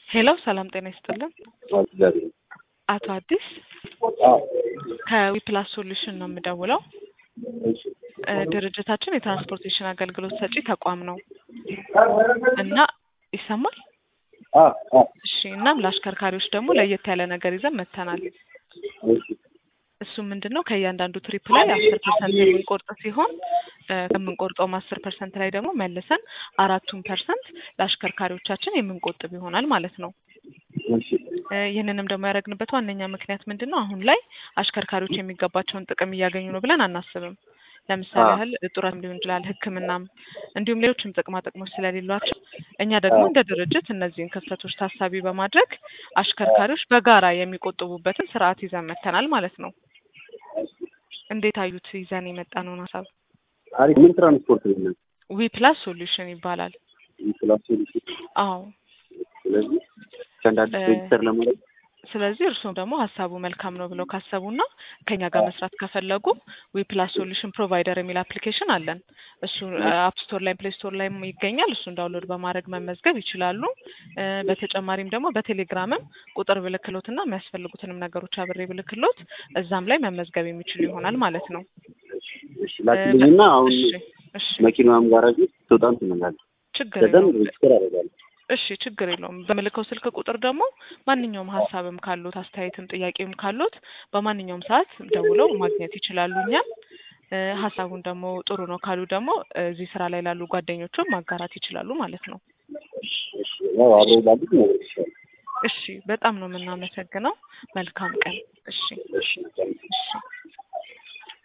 ሄሎ ሰላም ጤና ይስጥልን። አቶ አዲስ ከዊፕላስ ሶሉሽን ነው የምደውለው። እ ድርጅታችን የትራንስፖርቴሽን አገልግሎት ሰጪ ተቋም ነው እና ይሰማል? እሺ። እናም ለአሽከርካሪዎች ደግሞ ለየት ያለ ነገር ይዘን መጥተናል። እሱ ምንድን ነው ከእያንዳንዱ ትሪፕ ላይ አስር ፐርሰንት የምንቆርጥ ሲሆን እ ከምንቆርጠውም አስር ፐርሰንት ላይ ደግሞ መልሰን አራቱን ፐርሰንት ለአሽከርካሪዎቻችን የምንቆጥብ ይሆናል ማለት ነው። እ ይህንንም ደግሞ ያደረግንበት ዋነኛ ምክንያት ምንድን ነው? አሁን ላይ አሽከርካሪዎች የሚገባቸውን ጥቅም እያገኙ ነው ብለን አናስብም። ለምሳሌ ያህል ጡረትም ሊሆን ይችላል፣ ሕክምናም እንዲሁም ሌሎችም ጥቅማ ጥቅሞች ስለሌሏቸው እኛ ደግሞ እንደ ድርጅት እነዚህን ክፍተቶች ታሳቢ በማድረግ አሽከርካሪዎች በጋራ የሚቆጥቡበትን ስርዓት ይዘን መጥተናል ማለት ነው። እንዴት አዩት? ይዘን የመጣነውን ሀሳብ አሪፍ ምን ትራንስፖርት ነው? ዊ ፕላስ ሶሉሽን ይባላል። ፕላስ ሶሉሽን። አዎ ስለዚህ ከአንዳንድ እ ሬጅስተር ለማድረግ ስለዚህ እርስዎም ደግሞ ሀሳቡ መልካም ነው ብለው ካሰቡና ከኛ ጋር መስራት ከፈለጉ ዊ ፕላስ ሶሉሽን ፕሮቫይደር የሚል አፕሊኬሽን አለን። እሱ አፕ ስቶር ላይ ፕሌይ ስቶር ላይ ይገኛል። እሱን ዳውንሎድ በማድረግ መመዝገብ ይችላሉ። እ በተጨማሪም ደግሞ በቴሌግራምም ቁጥር ብልክሎትና የሚያስፈልጉትንም ነገሮች አብሬ ብልክሎት እዛም ላይ መመዝገብ የሚችሉ ይሆናል ማለት ነው። እሺ ላክልኝና አሁን እሺ እሺ መኪናዋም ጋራጅ ውስጥ ትወጣም ትመላለች። ችግር ከዛም የለውም። ሬጅስተር አደርጋለሁ። እሺ ችግር የለውም። በምልከው ስልክ ቁጥር ደግሞ ማንኛውም ሀሳብም ካሉት አስተያየትም ጥያቄም ካሉት በማንኛውም ሰዓት ደውለው ማግኘት ይችላሉ። እኛም እ ሀሳቡን ደግሞ ጥሩ ነው ካሉ ደግሞ እዚህ ስራ ላይ ላሉ ጓደኞቹም ማጋራት ይችላሉ ማለት ነው። እሺ ያው አብረው ላሉት ነገር ይችላል። እሺ በጣም ነው የምናመሰግነው። መልካም ቀን። እሺ እሺ እሺ